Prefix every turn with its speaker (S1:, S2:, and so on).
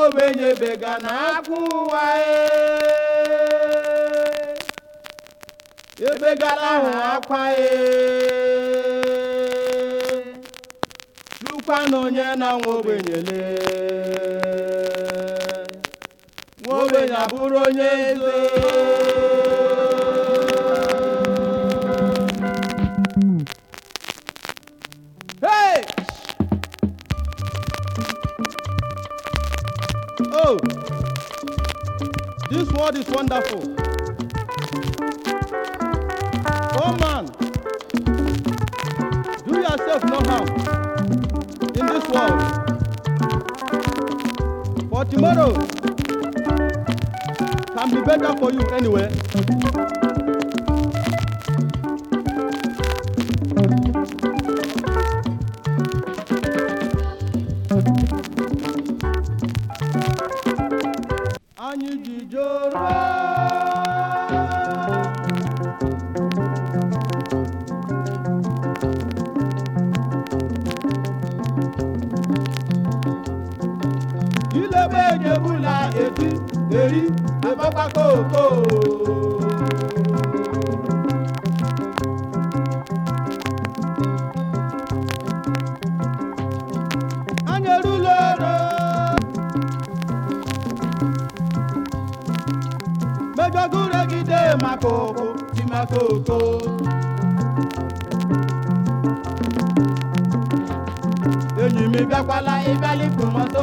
S1: ogbenye bega na akwa ụwa ee. ebegala ahụ akwa ee. chukwana onye na nwa ogbenyele nwa ogbenye abụrụ onye eze Hey! Oh, this world is wonderful. Oh man, do yourself no harm in this world. For tomorrow can be better for you anyway. Anyị ji joro ilebe ejebula eti eri ebakwa koko anyị erula oro mejọgụregide maka ụkwụ dị maka oko enyi m bịakwala ịbịalipụ moto